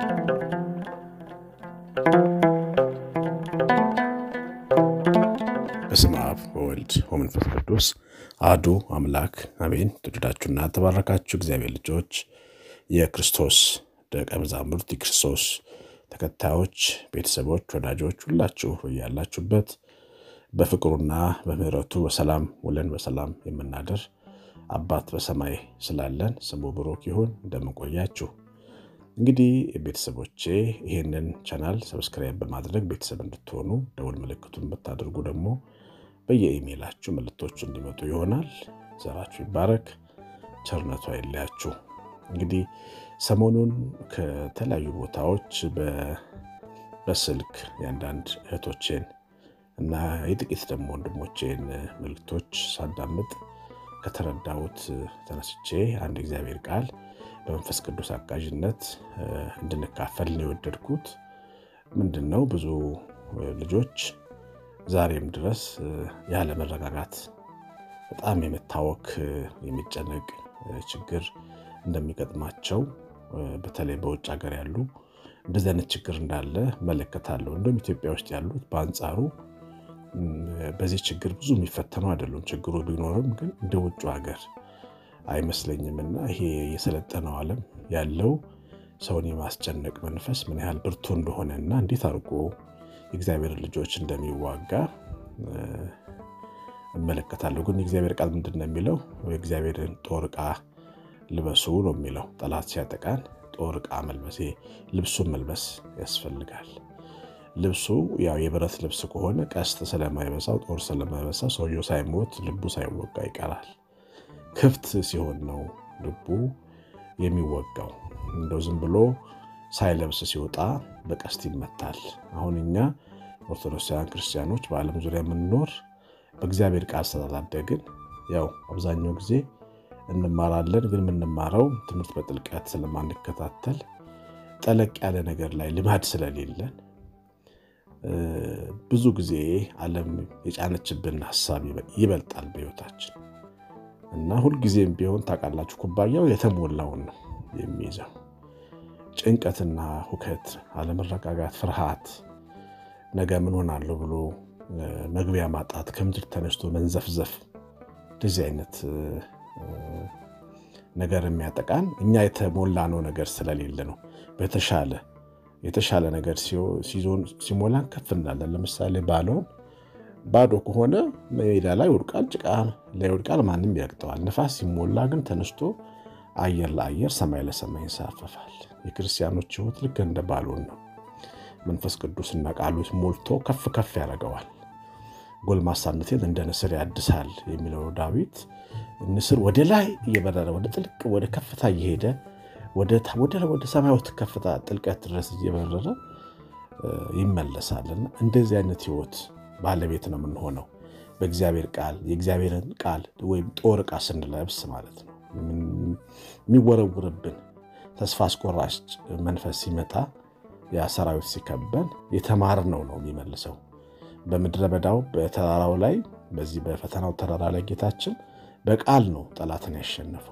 በስመ አብ ወወልድ ወመንፈስ ቅዱስ አሐዱ አምላክ አሜን። ተወደዳችሁና ተባረካችሁ እግዚአብሔር ልጆች፣ የክርስቶስ ደቀ መዛሙርት፣ የክርስቶስ ተከታዮች፣ ቤተሰቦች፣ ወዳጆች ሁላችሁ ያላችሁበት በፍቅሩና በምሕረቱ በሰላም ውለን በሰላም የምናደር አባት በሰማይ ስላለን ስሙ ብሩክ ይሁን። እንደምንቆያችሁ እንግዲህ ቤተሰቦቼ ይህንን ቻናል ሰብስክራይብ በማድረግ ቤተሰብ እንድትሆኑ ደውል ምልክቱን ብታደርጉ ደግሞ በየኢሜይላችሁ መልእክቶቹ እንዲመጡ ይሆናል። ዘራችሁ ይባረክ፣ ቸርነቱ አይለያችሁ። እንግዲህ ሰሞኑን ከተለያዩ ቦታዎች በስልክ የአንዳንድ እህቶቼን እና የጥቂት ደግሞ ወንድሞቼን መልእክቶች ሳዳምጥ ከተረዳሁት ተነስቼ አንድ እግዚአብሔር ቃል በመንፈስ ቅዱስ አጋዥነት እንድንካፈል ነው የወደድኩት። ምንድን ነው ብዙ ልጆች ዛሬም ድረስ ያለ መረጋጋት በጣም የመታወክ የሚጨነቅ ችግር እንደሚገጥማቸው በተለይ በውጭ ሀገር ያሉ እንደዚህ አይነት ችግር እንዳለ መለከታለሁ። እንደውም ኢትዮጵያ ውስጥ ያሉት በአንጻሩ በዚህ ችግር ብዙ የሚፈተኑ አይደሉም። ችግሩ ቢኖርም ግን እንደ ውጭ ሀገር አይመስለኝም። እና ይሄ የሰለጠነው ዓለም ያለው ሰውን የማስጨነቅ መንፈስ ምን ያህል ብርቱ እንደሆነ እና እንዴት አድርጎ የእግዚአብሔር ልጆች እንደሚዋጋ እመለከታለሁ። ግን የእግዚአብሔር ቃል ምንድን ነው የሚለው? የእግዚአብሔርን ጦር ዕቃ ልበሱ ነው የሚለው። ጠላት ሲያጠቃን ጦር ዕቃ መልበስ፣ ልብሱን መልበስ ያስፈልጋል። ልብሱ ያው የብረት ልብስ ከሆነ ቀስት ስለማይበሳው ጦር ስለማይበሳው ሰውየው ሳይሞት ልቡ ሳይወጋ ይቀራል። ክፍት ሲሆን ነው ልቡ የሚወጋው። እንደው ዝም ብሎ ሳይለብስ ሲወጣ በቀስት ይመታል። አሁን እኛ ኦርቶዶክሳውያን ክርስቲያኖች በዓለም ዙሪያ የምንኖር በእግዚአብሔር ቃል ስላላደግን ያው አብዛኛው ጊዜ እንማራለን፣ ግን የምንማረው ትምህርት በጥልቀት ስለማንከታተል ጠለቅ ያለ ነገር ላይ ልማድ ስለሌለን ብዙ ጊዜ ዓለም የጫነችብን ሀሳብ ይበልጣል በሕይወታችን እና ሁልጊዜም ቢሆን ታውቃላችሁ፣ ኩባያው የተሞላውን ነው የሚይዘው። ጭንቀትና ሁከት፣ አለመረጋጋት፣ ፍርሃት፣ ነገ ምን ሆናለሁ ብሎ መግቢያ ማጣት፣ ከምድር ተነስቶ መንዘፍዘፍ፣ እንደዚህ አይነት ነገር የሚያጠቃን እኛ የተሞላነው ነገር ስለሌለ ነው። በተሻለ የተሻለ ነገር ሲሞላን ከፍ እንላለን። ለምሳሌ ባለውን ባዶ ከሆነ ሜዳ ላይ ወድቃል፣ ጭቃ ላይ ወድቃል፣ ማንም ይረግጠዋል። ነፋስ ሲሞላ ግን ተነስቶ አየር ለአየር ሰማይ ለሰማይ ይንሳፈፋል። የክርስቲያኖች ሕይወት ልክ እንደ ባሎን ነው። መንፈስ ቅዱስና ቃሉት ሞልቶ ከፍ ከፍ ያደርገዋል። ጎልማሳነቴን እንደ ንስር ያድሳል የሚለው ዳዊት ንስር ወደ ላይ እየበረረ ወደ ጥልቅ ወደ ከፍታ እየሄደ ወደ ሰማያዊት ከፍታ ጥልቀት ድረስ እየበረረ ይመለሳልና እንደዚህ አይነት ሕይወት ባለቤት ነው የምንሆነው በእግዚአብሔር ቃል የእግዚአብሔርን ቃል ወይም ጦር ዕቃ ስንለብስ ማለት ነው። የሚወረውርብን ተስፋ አስቆራጭ መንፈስ ሲመጣ ያ ሰራዊት ሲከበን የተማርነው ነው የሚመልሰው። በምድረ በዳው በተራራው ላይ በዚህ በፈተናው ተራራ ላይ ጌታችን በቃል ነው ጠላትን ያሸነፈው።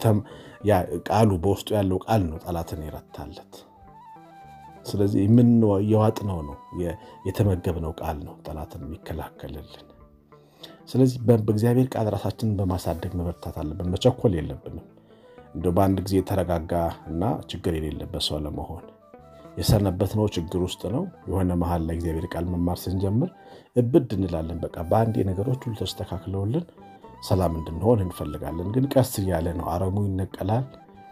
ቃሉ በውስጡ ያለው ቃል ነው ጠላትን የረታለት። ስለዚህ የዋጥነው ነው የተመገብነው ቃል ነው ጠላትን የሚከላከልልን። ስለዚህ በእግዚአብሔር ቃል ራሳችንን በማሳደግ መበርታት አለብን። መቸኮል የለብንም። እንደ በአንድ ጊዜ የተረጋጋ እና ችግር የሌለበት ሰው ለመሆን የሰነበትነው ችግር ውስጥ ነው። የሆነ መሀል ላይ እግዚአብሔር ቃል መማር ስንጀምር እብድ እንላለን። በቃ በአንዴ ነገሮች ሁሉ ተስተካክለውልን ሰላም እንድንሆን እንፈልጋለን። ግን ቀስ እያለ ነው። አረሙ ይነቀላል።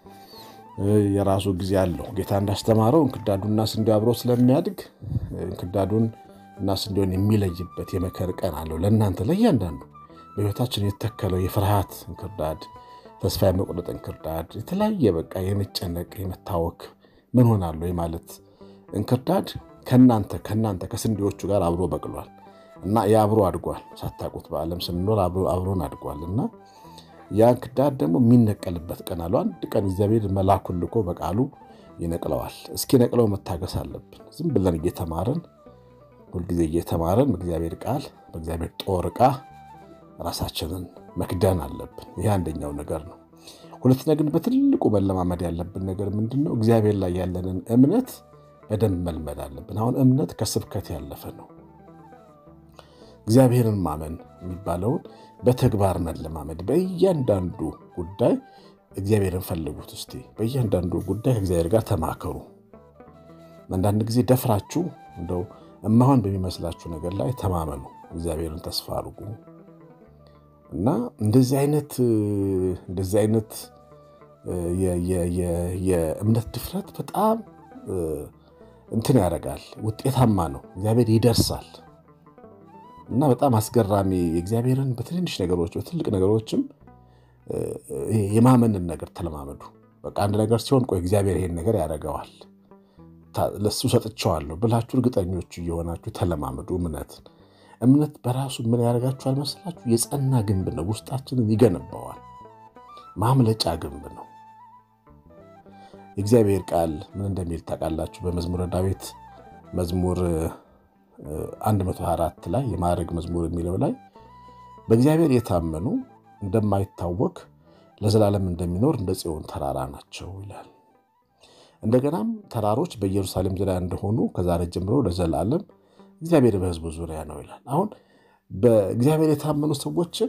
የራሱ ጊዜ አለው። ጌታ እንዳስተማረው እንክዳዱና ስንዴው አብሮ ስለሚያድግ እንክዳዱን እና ስንዴውን የሚለይበት የመከር ቀን አለው። ለእናንተ ለእያንዳንዱ በሕይወታችን የተተከለው የፍርሃት እንክርዳድ፣ ተስፋ የመቁረጥ እንክርዳድ፣ የተለያየ በቃ የመጨነቅ የመታወክ ምን ሆናለሁ የማለት እንክርዳድ ከናንተ ከናንተ ከስንዴዎቹ ጋር አብሮ በቅሏል እና የአብሮ አድጓል። ሳታውቁት በዓለም ስንኖር አብሮን አድጓል እና ያ እንክርዳድ ደግሞ የሚነቀልበት ቀን አለው። አንድ ቀን እግዚአብሔር መላኩን ልኮ በቃሉ ይነቅለዋል። እስኪ ነቅለው መታገስ አለብን። ዝም ብለን እየተማርን ሁልጊዜ እየተማርን በእግዚአብሔር ቃል በእግዚአብሔር ጦር ዕቃ ራሳችንን መክደን አለብን። ይህ አንደኛው ነገር ነው። ሁለተኛ ግን በትልቁ መለማመድ ያለብን ነገር ምንድን ነው? እግዚአብሔር ላይ ያለንን እምነት በደንብ መልመድ አለብን። አሁን እምነት ከስብከት ያለፈ ነው። እግዚአብሔርን ማመን የሚባለውን በተግባር መለማመድ። በእያንዳንዱ ጉዳይ እግዚአብሔርን ፈልጉት። እስቲ በእያንዳንዱ ጉዳይ ከእግዚአብሔር ጋር ተማከሩ። አንዳንድ ጊዜ ደፍራችሁ እንደው እማሆን በሚመስላችሁ ነገር ላይ ተማመኑ። እግዚአብሔርን ተስፋ አድርጉ እና እንደዚህ አይነት እንደዚህ አይነት የእምነት ድፍረት በጣም እንትን ያደርጋል። ውጤታማ ነው። እግዚአብሔር ይደርሳል እና በጣም አስገራሚ የእግዚአብሔርን በትንንሽ ነገሮች በትልቅ ነገሮችም የማመንን ነገር ተለማመዱ። በቃ አንድ ነገር ሲሆን ቆይ እግዚአብሔር ይሄን ነገር ያደርገዋል ለሱ ሰጥቼዋለሁ ብላችሁ እርግጠኞቹ እየሆናችሁ ተለማመዱ እምነትን። እምነት በራሱ ምን ያደርጋችኋል መሰላችሁ? የጸና ግንብ ነው። ውስጣችንን ይገነባዋል። ማምለጫ ግንብ ነው። የእግዚአብሔር ቃል ምን እንደሚል ታውቃላችሁ? በመዝሙረ ዳዊት መዝሙር 124 ላይ የማዕረግ መዝሙር የሚለው ላይ በእግዚአብሔር የታመኑ እንደማይታወክ ለዘላለም እንደሚኖር እንደ ጽዮን ተራራ ናቸው ይላል። እንደገናም ተራሮች በኢየሩሳሌም ዙሪያ እንደሆኑ ከዛሬ ጀምሮ ለዘላለም እግዚአብሔር በሕዝቡ ዙሪያ ነው ይላል። አሁን በእግዚአብሔር የታመኑ ሰዎችን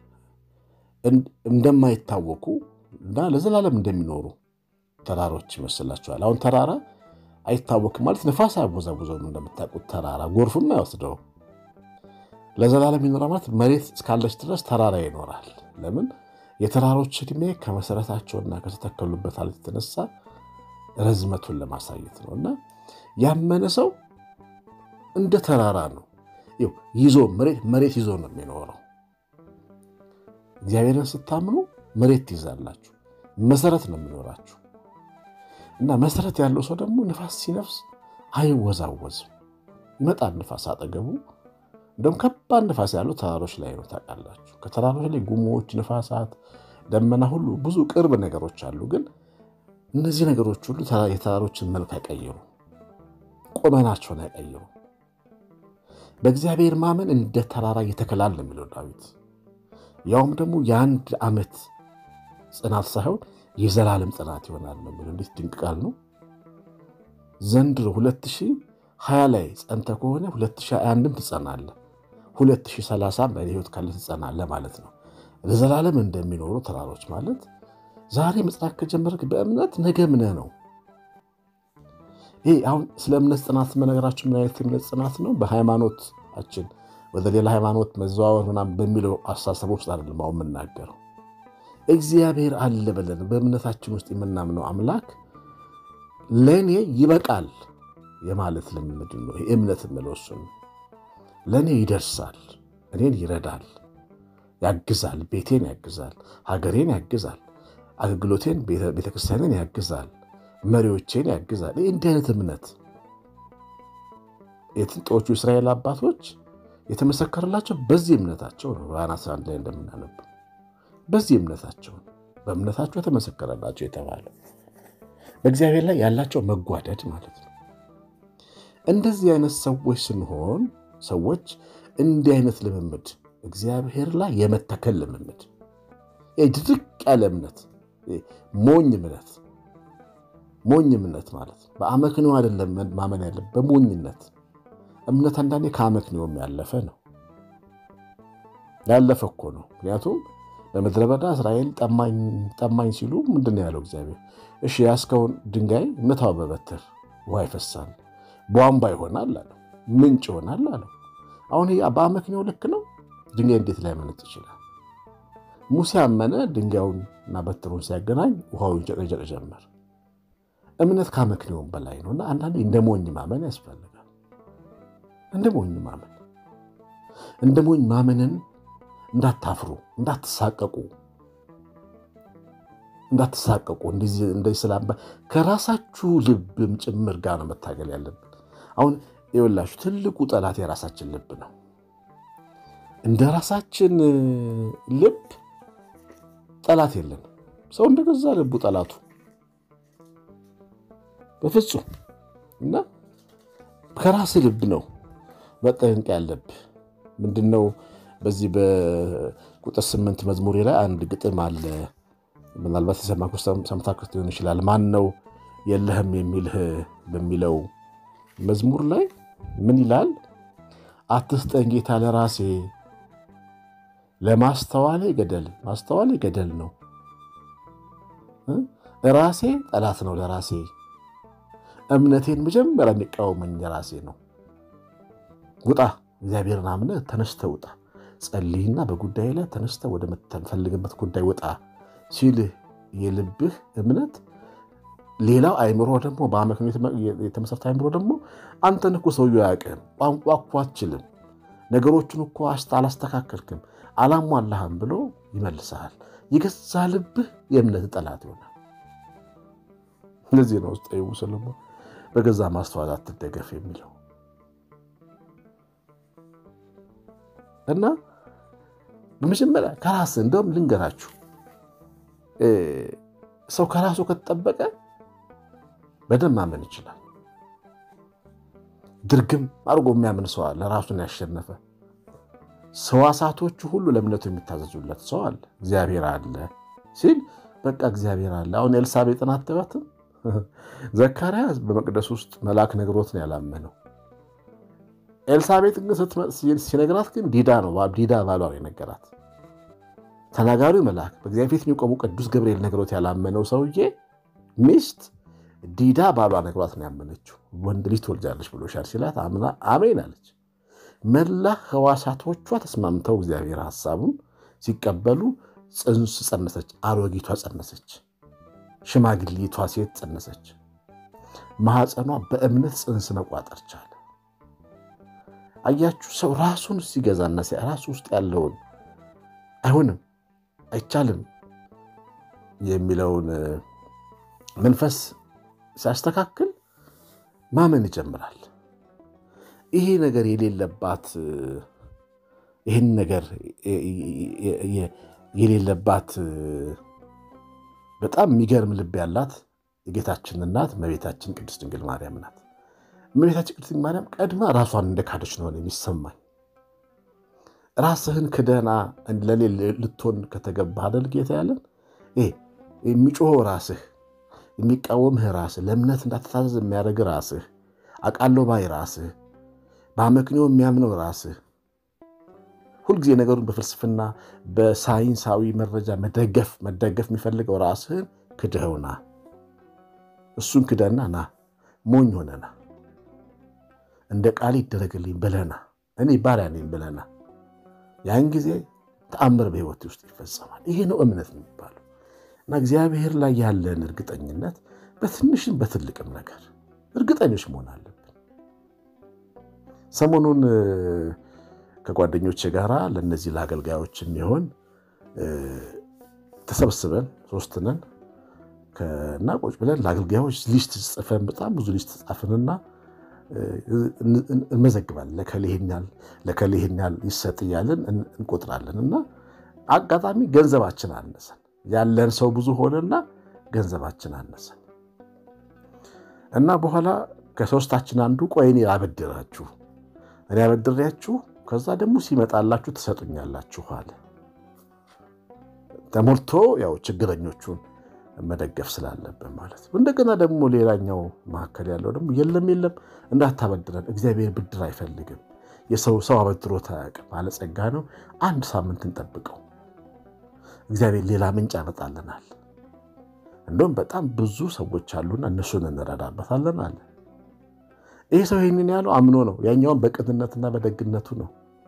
እንደማይታወኩ እና ለዘላለም እንደሚኖሩ ተራሮች ይመስላችኋል። አሁን ተራራ አይታወክም ማለት ነፋስ አያወዛውዘውም። እንደምታውቁት ተራራ ጎርፍም አይወስደው። ለዘላለም ይኖራል ማለት መሬት እስካለች ድረስ ተራራ ይኖራል። ለምን? የተራሮች ዕድሜ ከመሰረታቸውና ከተተከሉበት አለት የተነሳ ረዝመቱን ለማሳየት ነው። እና ያመነ ሰው እንደ ተራራ ነው ይዞ መሬት ይዞ ነው የሚኖረው። እግዚአብሔርን ስታምኑ መሬት ትይዛላችሁ፣ መሰረት ነው የሚኖራችሁ። እና መሰረት ያለው ሰው ደግሞ ንፋስ ሲነፍስ አይወዛወዝም። ይመጣል ንፋስ አጠገቡ። እንደውም ከባድ ንፋስ ያለው ተራሮች ላይ ነው ታውቃላችሁ። ከተራሮች ላይ ጉሞዎች፣ ንፋሳት፣ ደመና ሁሉ ብዙ ቅርብ ነገሮች አሉ። ግን እነዚህ ነገሮች ሁሉ የተራሮችን መልክ አይቀይሩ፣ ቁመናቸውን አይቀይሩ። በእግዚአብሔር ማመን እንደ ተራራ እየተከላል ነው የሚለው ዳዊት። ያውም ደግሞ የአንድ ዓመት ጽናት ሳይሆን የዘላለም ጽናት ይሆናል ነው የሚለው። እንዴት ድንቅ ቃል ነው! ዘንድሮ 2020 ላይ ጸንተ ከሆነ 2021ም ትጸናለህ፣ 2030 በሕይወት ካለ ትጸናለህ ማለት ነው። ለዘላለም እንደሚኖሩ ተራሮች ማለት ዛሬ መጽናት ከጀመርክ በእምነት ነገ ምነህ ነው። ይህ አሁን ስለ እምነት ጽናት መነገራችሁ ምን አይነት እምነት ጽናት ነው? በሃይማኖታችን ወደ ሌላ ሃይማኖት መዘዋወር ምናምን በሚለው አስተሳሰብ ውስጥ አይደለም አሁን የምናገረው። እግዚአብሔር አለ ብለን በእምነታችን ውስጥ የምናምነው አምላክ ለእኔ ይበቃል የማለት ልምምድ ነው። ይህ እምነት የምለው እሱ ነው። ለእኔ ይደርሳል፣ እኔን ይረዳል፣ ያግዛል፣ ቤቴን ያግዛል፣ ሀገሬን ያግዛል፣ አገልግሎቴን፣ ቤተክርስቲያንን ያግዛል መሪዎቼን ያግዛል። ይህ እንዲህ አይነት እምነት የጥንቶቹ እስራኤል አባቶች የተመሰከረላቸው በዚህ እምነታቸው ነው። ዕብራውያን 11 ላይ እንደምናነብ በዚህ እምነታቸው በእምነታቸው የተመሰከረላቸው የተባለው በእግዚአብሔር ላይ ያላቸው መጓደድ ማለት ነው። እንደዚህ አይነት ሰዎች ስንሆን ሰዎች እንዲህ አይነት ልምምድ እግዚአብሔር ላይ የመተከል ልምምድ ድርቅ ያለ እምነት ሞኝ እምነት ሞኝ እምነት ማለት ነው። በአመክንዮ አይደለም ማመን ያለ በሞኝነት እምነት አንዳንዴ ከአመክንዮም ያለፈ ነው። ያለፈ እኮ ነው። ምክንያቱም በምድረ በዳ እስራኤል ጠማኝ ሲሉ ምንድን ነው ያለው እግዚአብሔር? እሺ ያስከውን ድንጋይ ምታው በበትር ውሃ ይፈሳል፣ ቧንቧ ይሆናል አለው፣ ምንጭ ይሆናል አለው። አሁን በአመክንዮ ልክ ነው። ድንጋይ እንዴት ላይ መነጭ ይችላል? ሙሴ አመነ። ድንጋዩን እና በትሩን ሲያገናኝ ውሃው ይንጨቀጨቅ ጀመር። እምነት ከአመክንዮም በላይ ነው እና አንዳንዴ እንደ ሞኝ ማመን ያስፈልጋል። እንደ ሞኝ ማመን እንደ ሞኝ ማመንን እንዳታፍሩ፣ እንዳትሳቀቁ እንዳትሳቀቁ እንደዚህ ስላባ ከራሳችሁ ልብም ጭምር ጋር ነው መታገል ያለብን። አሁን ይኸውላችሁ ትልቁ ጠላት የራሳችን ልብ ነው። እንደ ራሳችን ልብ ጠላት የለን። ሰው እንደገዛ ልቡ ጠላቱ በፍጹም እና ከራስ ልብ ነው መጠንቀቅ ያለብህ። ምንድነው? በዚህ በቁጥር ስምንት መዝሙሬ ላይ አንድ ግጥም አለ። ምናልባት የሰማችሁ ሰምታችሁት ሊሆን ይችላል። ማን ነው የለህም የሚልህ በሚለው መዝሙር ላይ ምን ይላል? አትስጠኝ ጌታ ለራሴ ለማስተዋሌ ገደል ማስተዋሌ ገደል ነው። ራሴ ጠላት ነው ለራሴ እምነቴን መጀመሪያ የሚቃወመኝ ራሴ ነው። ውጣ፣ እግዚአብሔርን አምነህ ተነስተ ውጣ፣ ጸልይና በጉዳይ ላይ ተነስተ ወደ ምትፈልግበት ጉዳይ ውጣ ሲልህ የልብህ እምነት ሌላው አይምሮ ደግሞ በአመክንዮ የተመሰረተ አይምሮ ደግሞ አንተን እኮ ሰውዬው አያውቅም፣ ቋንቋ እኮ አትችልም፣ ነገሮችን እኮ አላስተካከልክም፣ አላሟላህም ብሎ ይመልስሃል። የገዛ ልብህ የእምነት ጠላት ይሆናል። እነዚህ ነው ውስጥ ሰሎሞን በገዛ ማስተዋል አትደገፍ የሚለው እና በመጀመሪያ ከራስ እንደውም ልንገራችሁ ሰው ከራሱ ከተጠበቀ በደንብ ማመን ይችላል። ድርግም አድርጎ የሚያምን ሰው አለ። ራሱን ያሸነፈ ሰዋሳቶቹ ሁሉ ለእምነቱ የሚታዘዙለት ሰው አለ። እግዚአብሔር አለ ሲል በቃ እግዚአብሔር አለ። አሁን ኤልሳቤጥን አትባትም? ዘካርያስ በመቅደስ ውስጥ መልአክ ነግሮት ነው ያላመነው። ኤልሳቤጥ ግን ሲነግራት ግን ዲዳ ነው ዲዳ ባሏ ነው የነገራት። ተናጋሪው መልአክ በእግዚአብሔር ፊት የሚቆሙ ቅዱስ ገብርኤል ነግሮት ያላመነው ሰውዬ ሚስት ዲዳ ባሏ ነግሯት ነው ያመነችው። ወንድ ልጅ ትወልጃለች ብሎሻል ሲላት አምና አሜን አለች። መላ ህዋሳቶቿ ተስማምተው እግዚአብሔር ሐሳቡን ሲቀበሉ ጽንስ ጸነሰች። አሮጊቷ ጸነሰች። ሽማግሌቷ ሴት ጸነሰች። ማኅፀኗ በእምነት ጽንስ መቋጠር ቻለ። አያችሁ፣ ሰው ራሱን ሲገዛና ራሱ ውስጥ ያለውን አይሆንም አይቻልም የሚለውን መንፈስ ሲያስተካክል ማመን ይጀምራል። ይሄ ነገር የሌለባት ይህን ነገር የሌለባት በጣም የሚገርም ልብ ያላት የጌታችን እናት እመቤታችን ቅድስት ድንግል ማርያም ናት። እመቤታችን ቅድስት ድንግል ማርያም ቀድማ ራሷን እንደ ካደች ነው የሚሰማኝ። ራስህን ክደና ለኔ ልትሆን ከተገባ አይደል ጌታ ያለን የሚጮኸው ራስህ የሚቃወምህ ራስህ ለእምነት እንዳትታዘዝ የሚያደርግ ራስህ አቃሎ ባይ ራስህ በአመክንዮ የሚያምነው ራስህ ሁልጊዜ ነገሩን በፍልስፍና በሳይንሳዊ መረጃ መደገፍ መደገፍ የሚፈልገው ራስህን ክደኸውና እሱን ክደና ና ሞኝ ሆነና እንደ ቃል ይደረግልኝ ብለና እኔ ባሪያ ነኝ ብለና ያን ጊዜ ተአምር በሕይወት ውስጥ ይፈጸማል። ይሄ ነው እምነት የሚባለው እና እግዚአብሔር ላይ ያለን እርግጠኝነት በትንሽም በትልቅም ነገር እርግጠኞች መሆን አለብን። ሰሞኑን ከጓደኞች ጋር ለእነዚህ ለአገልጋዮች የሚሆን ተሰብስበን ሶስት ነን እና ቁጭ ብለን ለአገልጋዮች ሊስት ጽፈን በጣም ብዙ ሊስት ጻፍንና እንመዘግባለን። ለከሌ ይሄን ያህል ለከሌ ይሄን ያህል ይሰጥ እያለን እንቆጥራለን። እና አጋጣሚ ገንዘባችን አነሰን፣ ያለን ሰው ብዙ ሆነና ገንዘባችን አነሰን እና በኋላ ከሶስታችን አንዱ ቆይ እኔ አበድራችሁ እኔ አበድሬያችሁ ከዛ ደግሞ ሲመጣላችሁ ትሰጡኛላችሁ አለ። ተሞልቶ ያው ችግረኞቹን መደገፍ ስላለብን ማለት ነው። እንደገና ደግሞ ሌላኛው መካከል ያለው ደግሞ የለም የለም እንዳታበድረን፣ እግዚአብሔር ብድር አይፈልግም። የሰው ሰው አበድሮት አያውቅም፣ ባለጸጋ ነው። አንድ ሳምንት እንጠብቀው፣ እግዚአብሔር ሌላ ምንጭ ያመጣልናል። እንደውም በጣም ብዙ ሰዎች አሉና እነሱን እንረዳበታለን አለ። ይህ ሰው ይህንን ያለው አምኖ ነው። ያኛውን በቅንነትና በደግነቱ ነው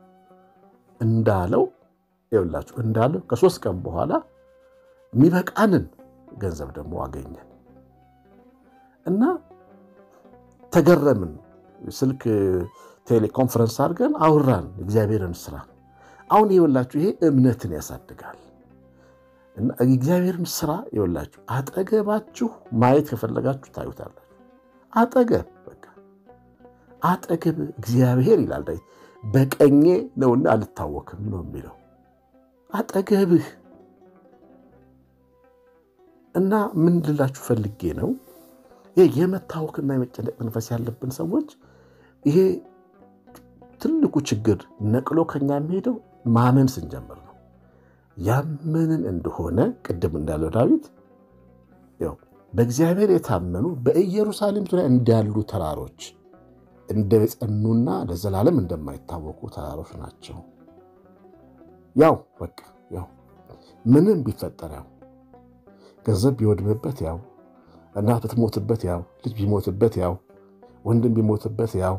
እንዳለው ይኸውላችሁ እንዳለው ከሶስት ቀን በኋላ የሚበቃንን ገንዘብ ደግሞ አገኘን እና ተገረምን። ስልክ ቴሌኮንፈረንስ አድርገን አውራን እግዚአብሔርን ስራ። አሁን ይኸውላችሁ ይሄ እምነትን ያሳድጋል። እና እግዚአብሔርን ስራ ይኸውላችሁ አጠገባችሁ ማየት ከፈለጋችሁ ታዩታላችሁ። አጠገብ በቃ አጠገብ እግዚአብሔር ይላል ዳዊት በቀኜ ነውና አልታወክም ነው የሚለው አጠገብህ እና ምን ልላችሁ ፈልጌ ነው የመታወክና የመጨነቅ መንፈስ ያለብን ሰዎች ይሄ ትልቁ ችግር ነቅሎ ከኛ የሚሄደው ማመን ስንጀምር ነው። ያመንን እንደሆነ ቅድም እንዳለው ዳዊት ያው በእግዚአብሔር የታመኑ በኢየሩሳሌም ዙሪያ እንዳሉ ተራሮች እንደጸኑና ለዘላለም እንደማይታወቁ ተራሮች ናቸው። ያው በቃ ያው ምንም ቢፈጠር ያው ገንዘብ ቢወድምበት ያው እናት ብትሞትበት ያው ልጅ ቢሞትበት ያው ወንድም ቢሞትበት ያው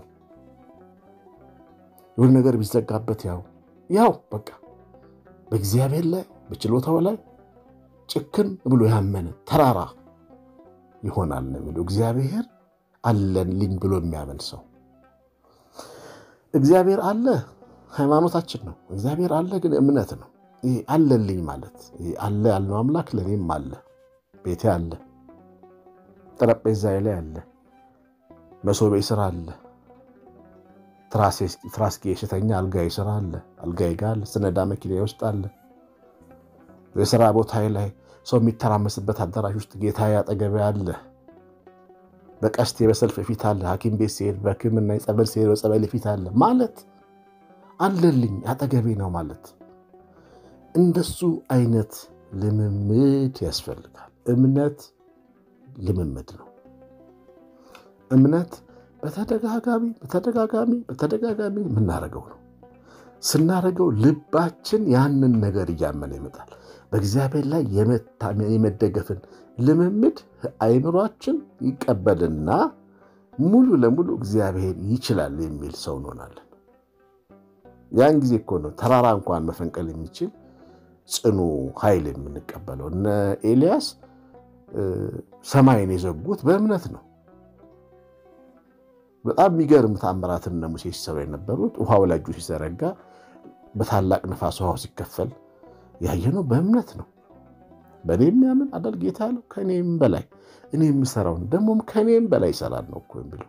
የሆነ ነገር ቢዘጋበት ያው ያው በቃ በእግዚአብሔር ላይ በችሎታው ላይ ጭክን ብሎ ያመነ ተራራ ይሆናል ነው የሚለው። እግዚአብሔር አለልኝ ብሎ የሚያምን ሰው እግዚአብሔር አለ ሃይማኖታችን ነው። እግዚአብሔር አለ ግን እምነት ነው። ይሄ አለልኝ ማለት ይሄ አለ ያልነው አምላክ ለእኔም አለ፣ ቤቴ አለ፣ ጠረጴዛዬ ላይ አለ፣ መሶቤ ስራ አለ፣ ትራስጌ ስተኛ አልጋዬ ስራ አለ፣ አልጋዬ ጋር አለ፣ ስነዳ መኪናዬ ውስጥ አለ፣ የስራ ቦታዬ ላይ ሰው የሚተራመስበት አዳራሽ ውስጥ ጌታዬ አጠገቤ አለ። በቀስቴ በሰልፍ ፊት አለ። ሐኪም ቤት ሲሄድ በሕክምና ጸበል ሲሄድ በጸበል ፊት አለ ማለት አለልኝ አጠገቤ ነው ማለት። እንደሱ አይነት ልምምድ ያስፈልጋል። እምነት ልምምድ ነው። እምነት በተደጋጋሚ በተደጋጋሚ በተደጋጋሚ የምናደርገው ነው። ስናደርገው ልባችን ያንን ነገር እያመነ ይመጣል። በእግዚአብሔር ላይ የመደገፍን ልምምድ አይምሯችን ይቀበልና ሙሉ ለሙሉ እግዚአብሔር ይችላል የሚል ሰው እንሆናለን። ያን ጊዜ እኮ ነው ተራራ እንኳን መፈንቀል የሚችል ጽኑ ኃይል የምንቀበለው። እነ ኤልያስ ሰማይን የዘጉት በእምነት ነው። በጣም የሚገርም ተአምራትን እነ ሙሴ ሲሰሩ የነበሩት ውሃው ላይ እጁ ሲዘረጋ በታላቅ ነፋስ ውሃው ሲከፈል ያየነው በእምነት ነው። በእኔ የሚያምን አዳል ጌታ ያለው ከእኔም በላይ እኔ የምሰራውን ደግሞም ከእኔም በላይ ይሰራል ነው እኮ የሚለው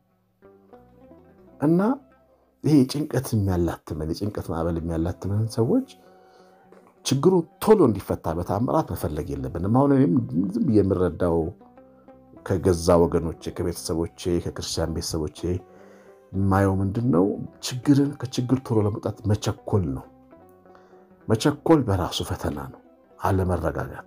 እና ይሄ ጭንቀት የሚያላትመን የጭንቀት ማዕበል የሚያላትመን ሰዎች ችግሩ ቶሎ እንዲፈታ በተአምራት መፈለግ የለብንም። አሁን እኔም ዝም ብዬ የምረዳው ከገዛ ወገኖቼ፣ ከቤተሰቦቼ፣ ከክርስቲያን ቤተሰቦቼ የማየው ምንድን ነው? ችግርን ከችግር ቶሎ ለመውጣት መቸኮል ነው። መቸኮል በራሱ ፈተና ነው። አለመረጋጋት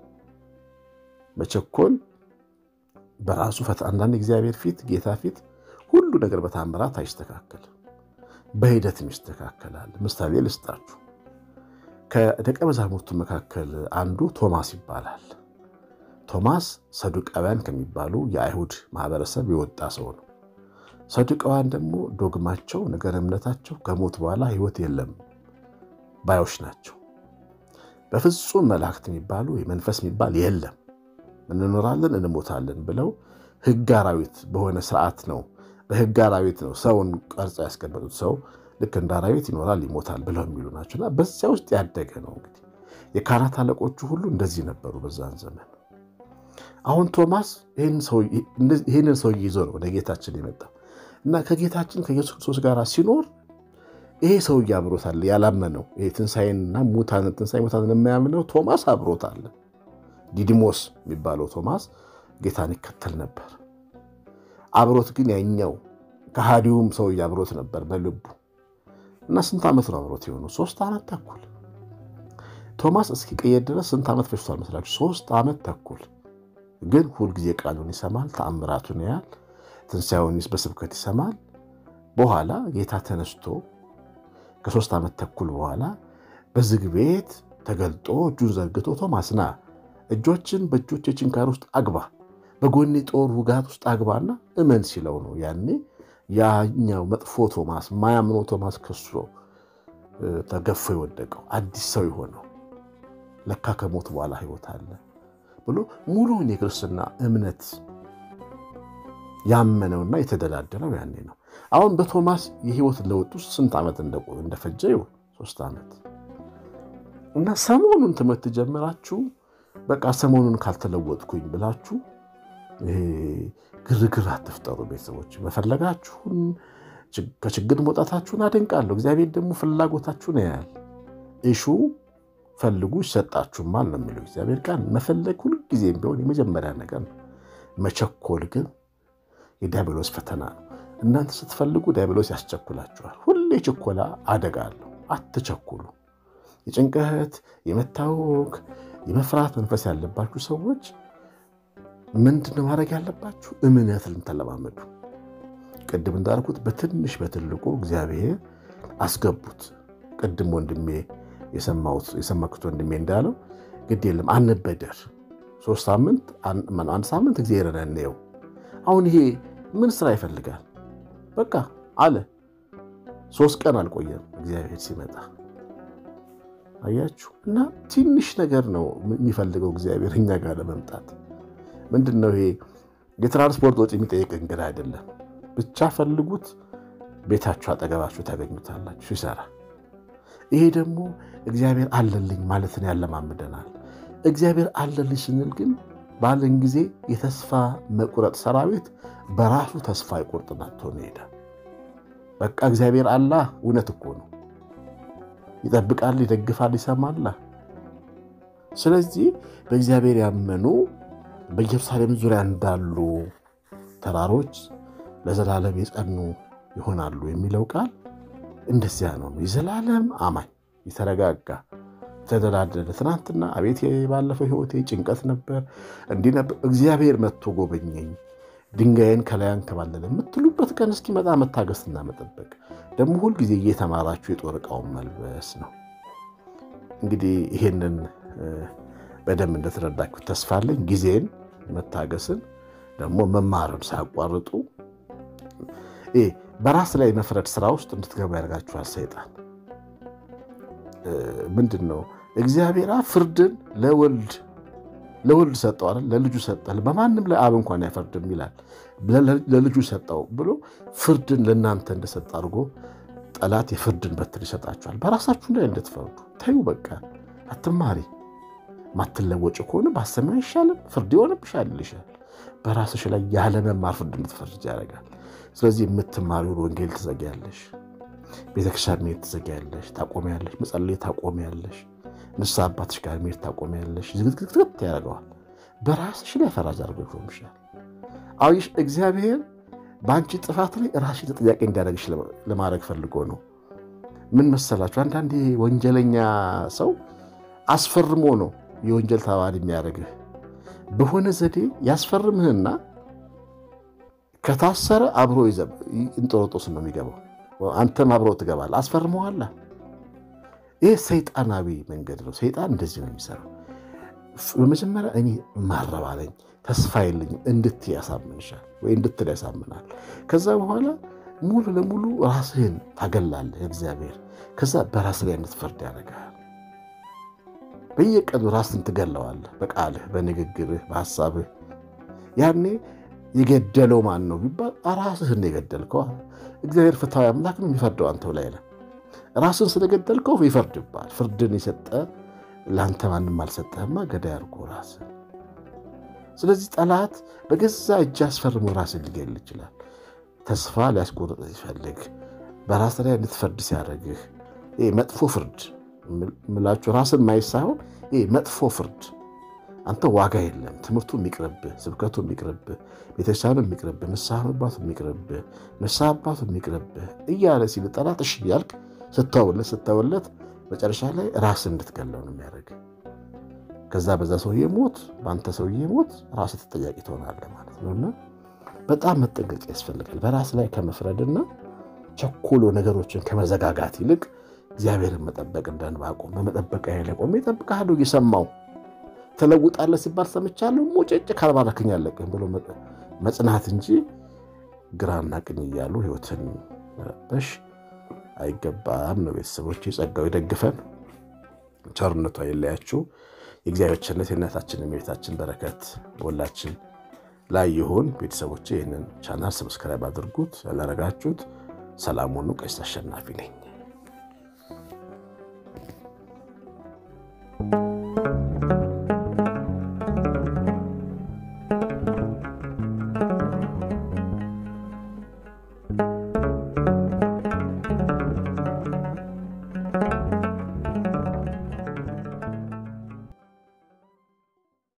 መቸኮል በራሱ ፈተና። አንዳንድ እግዚአብሔር ፊት ጌታ ፊት ሁሉ ነገር በታምራት አይስተካከልም፣ በሂደትም ይስተካከላል። ምሳሌ ልስጣችሁ። ከደቀ መዛሙርቱ መካከል አንዱ ቶማስ ይባላል። ቶማስ ሰዱቃውያን ከሚባሉ የአይሁድ ማህበረሰብ የወጣ ሰው ነው። ሰዱቃውያን ደግሞ ዶግማቸው፣ ነገር እምነታቸው ከሞት በኋላ ሕይወት የለም ባዮች ናቸው። በፍጹም መላእክት የሚባሉ የመንፈስ የሚባል የለም እንኖራለን እንሞታለን ብለው ሕግ አራዊት በሆነ ስርዓት ነው በሕግ አራዊት ነው ሰውን ቀርጸው ያስቀመጡት። ሰው ልክ እንደ አራዊት ይኖራል ይሞታል ብለው የሚሉ ናቸውና በዚያ ውስጥ ያደገ ነው። እንግዲህ የካህናት አለቆቹ ሁሉ እንደዚህ ነበሩ በዛን ዘመን። አሁን ቶማስ ይህንን ሰውዬ ይዞ ነው ወደ ጌታችን የመጣው እና ከጌታችን ከኢየሱስ ክርስቶስ ጋር ሲኖር ይሄ ሰውዬ አብሮታል። ያላመነው ይሄ ትንሣኤንና ሙታን ትንሣኤ ሙታንን የማያምነው ቶማስ አብሮታል። ዲዲሞስ የሚባለው ቶማስ ጌታን ይከተል ነበር። አብሮት ግን ያኛው ከሃዲውም ሰውዬ አብሮት ነበር በልቡ እና ስንት ዓመት ነው አብሮት የሆኑ? ሶስት ዓመት ተኩል። ቶማስ እስኪቀየር ድረስ ስንት ዓመት ፈጅቷል መስላችሁ? ሶስት ዓመት ተኩል። ግን ሁልጊዜ ቃሉን ይሰማል፣ ተአምራቱን ያያል፣ ትንሣኤውን በስብከት ይሰማል። በኋላ ጌታ ተነስቶ ከሶስት ዓመት ተኩል በኋላ በዝግ ቤት ተገልጦ እጁን ዘርግቶ ቶማስ ና እጆችን በእጆቼ ችንካር ውስጥ አግባ፣ በጎኔ ጦር ውጋት ውስጥ አግባና እመን ሲለው ነው ያኔ ያኛው መጥፎ ቶማስ ማያምነው ቶማስ ከሶ ተገፎ የወደቀው አዲስ ሰው የሆነው ለካ ከሞት በኋላ ሕይወት አለ ብሎ ሙሉውን የክርስትና እምነት ያመነውና የተደላደለው ያኔ ነው። አሁን በቶማስ የህይወት ለውጥ ውስጥ ስንት ዓመት እንደፈጀ ይኸው ሶስት ዓመት እና ሰሞኑን ትምህርት ጀምራችሁ በቃ ሰሞኑን ካልተለወጥኩኝ ብላችሁ ግርግር አትፍጠሩ። ቤተሰቦች መፈለጋችሁን ከችግር መውጣታችሁን አደንቃለሁ። እግዚአብሔር ደግሞ ፍላጎታችሁን ያያል። እሹ ፈልጉ ይሰጣችሁማል ነው የሚለው እግዚአብሔር ቃል። መፈለግ ሁልጊዜም ቢሆን የመጀመሪያ ነገር ነው። መቸኮል ግን የዲያብሎስ ፈተና ነው። እናንተ ስትፈልጉ ዲያብሎስ ያስቸኩላችኋል። ሁሌ ችኮላ አደጋ አለው። አትቸኩሉ። የጭንቀት የመታወክ የመፍራት መንፈስ ያለባችሁ ሰዎች ምንድነው ማድረግ ያለባችሁ? እምነትን ተለማመዱ። ቅድም እንዳልኩት በትንሽ በትልቁ እግዚአብሔር አስገቡት። ቅድም ወንድሜ የሰማኩት ወንድሜ እንዳለው ግድ የለም አንበደር፣ ሶስት ሳምንት አንድ ሳምንት እግዚአብሔርን እንየው። አሁን ይሄ ምን ስራ ይፈልጋል? በቃ አለ። ሶስት ቀን አልቆየም እግዚአብሔር ሲመጣ አያችሁ። እና ትንሽ ነገር ነው የሚፈልገው እግዚአብሔር እኛ ጋር ለመምጣት ምንድን ነው ይሄ የትራንስፖርት ወጪ የሚጠይቅ እንግዳ አይደለም። ብቻ ፈልጉት፣ ቤታችሁ አጠገባችሁ ታገኙታላችሁ ሲሰራ። ይሄ ደግሞ እግዚአብሔር አለልኝ ማለትን ያለማምደናል። እግዚአብሔር አለልኝ ስንል ግን ባለን ጊዜ የተስፋ መቁረጥ ሰራዊት በራሱ ተስፋ ይቆርጥና ትሆን ይሄዳል። በቃ እግዚአብሔር አላህ እውነት እኮ ነው። ይጠብቃል፣ ይደግፋል፣ ይሰማል። ስለዚህ በእግዚአብሔር ያመኑ በኢየሩሳሌም ዙሪያ እንዳሉ ተራሮች ለዘላለም የጸኑ ይሆናሉ የሚለው ቃል እንደዚያ ነው። የዘላለም አማኝ የተረጋጋ የተደላደለ ትናንትና አቤት ባለፈው ሕይወቴ ጭንቀት ነበር እንዲህ ነበር፣ እግዚአብሔር መጥቶ ጎበኘኝ፣ ድንጋይን ከላይ አንከባለለ የምትሉበት ቀን እስኪመጣ መታገስና መጠበቅ ደግሞ ሁልጊዜ እየተማራችሁ የጦር ዕቃውን መልበስ ነው። እንግዲህ ይሄንን በደንብ እንደተረዳችሁ ተስፋ አለኝ። ጊዜን መታገስን ደግሞ መማርን ሳያቋርጡ በራስ ላይ መፍረድ ስራ ውስጥ እንድትገቡ ያደርጋችኋል ሰይጣን። ምንድን ነው እግዚአብሔር ፍርድን ለወልድ ለወልድ ሰጠው አይደል? ለልጁ ሰጠል። በማንም ላይ አብ እንኳን አይፈርድም ይላል። ለልጁ ሰጠው ብሎ ፍርድን ለእናንተ እንደሰጠ አድርጎ ጠላት የፍርድን በትር ይሰጣችኋል። በራሳችሁ ላይ እንድትፈርዱ ተዩ። በቃ አትማሪ። ማትለወጭ ከሆነ ባሰሚ አይሻልም? ፍርድ ይሆንብሻል ይልሻል። በራስሽ ላይ ያለመማር ፍርድ እንድትፈርጅ ያደርጋል። ስለዚህ የምትማሪውን ወንጌል ትዘጊያለሽ። ቤተክርስቲያን መሄድ ትዘጊያለሽ፣ ታቆሚያለሽ። መጸለይ ታቆሚያለሽ። ንስሐ አባትሽ ጋር መሄድ ታቆሚያለሽ። ዝግትግትግት ያደርገዋል። በራስሽ ላይ ፈራጅ አድርጎ ይሾምሻል። አሁን እግዚአብሔር በአንቺ ጥፋት ላይ ራስሽ ተጠያቂ እንዲያደርግሽ ለማድረግ ፈልጎ ነው። ምን መሰላችሁ? አንዳንዴ ወንጀለኛ ሰው አስፈርሞ ነው የወንጀል ተባባሪ የሚያደርግህ። በሆነ ዘዴ ያስፈርምህና ከታሰረ አብሮ እንጦሮጦስ ነው የሚገባው። አንተም አብሮ ትገባለህ። አስፈርመዋላ። ይህ ሰይጣናዊ መንገድ ነው። ሰይጣን እንደዚህ ነው የሚሰራው። በመጀመሪያ እኔ ማረባ ነኝ ተስፋ የለኝም እንድትይ ያሳምንሻል፣ ወይ እንድትል ያሳምናል። ከዛ በኋላ ሙሉ ለሙሉ ራስህን ታገላለህ እግዚአብሔር። ከዛ በራስ ላይ እንድትፈርድ ያደርግሃል። በየቀኑ ራስን ትገለዋለህ፣ በቃልህ፣ በንግግርህ፣ በሀሳብህ። ያኔ የገደለው ማን ነው ቢባል ራስህን የገደልከው። እግዚአብሔር ፍትሐዊ አምላክ ነው፣ የሚፈርደው አንተው ላይ ነው። ራስን ስለገደልከው ይፈርድባል። ፍርድን የሰጠ ለአንተ ማንም አልሰጠህማ፣ ገዳይ አድርጎ ራስህ። ስለዚህ ጠላት በገዛ እጅ አስፈርሞ ራስን ሊገል ይችላል። ተስፋ ሊያስቆርጥ ሲፈልግ በራስ ላይ እንድትፈርድ ሲያደርግህ መጥፎ ፍርድ ምላችሁ ራስን ማየት ሳይሆን መጥፎ ፍርድ አንተ ዋጋ የለም። ትምህርቱ የሚቅርብህ፣ ስብከቱ የሚቅርብህ፣ ቤተክርስቲያኑ የሚቅርብህ፣ ንስሐ መግባቱ የሚቅርብህ፣ ንስሐ አባቱ የሚቅርብህ እያለ ሲል ጠላት እሺ እያልክ ስተውለት ስተውለት መጨረሻ ላይ ራስ እንድትገለው ነው የሚያደርግ። ከዛ በዛ ሰውዬ ሞት በአንተ ሰውዬ ሞት ራስ ተጠያቂ ትሆናለህ ማለት ነው። እና በጣም መጠንቀቅ ያስፈልጋል። በራስ ላይ ከመፍረድና ቸኮሎ ነገሮችን ከመዘጋጋት ይልቅ እግዚአብሔርን መጠበቅ እንደ ዕንባቆም በመጠበቂያ ላይ ቆሜ እጠብቅሃለሁ እየሰማሁ ተለውጣለህ ሲባል ሰምቻለሁ። ሙጭጭ ካልባረክኝ አለቅም ብሎ መጽናት እንጂ ግራና ቀኝ እያሉ ሕይወትን መረበሽ አይገባም ነው። ቤተሰቦች ጸጋው ይደግፈን፣ ቸርነቷ የለያችሁ። የእግዚአብሔር ቸርነት የእናታችን የቤታችን በረከት ሁላችን ላይ ይሁን። ቤተሰቦች ይህንን ቻናል ሰብስክራይብ አድርጉት። ያላረጋችሁት ሰላም ሁኑ። ቀሲስ አሸናፊ ነኝ።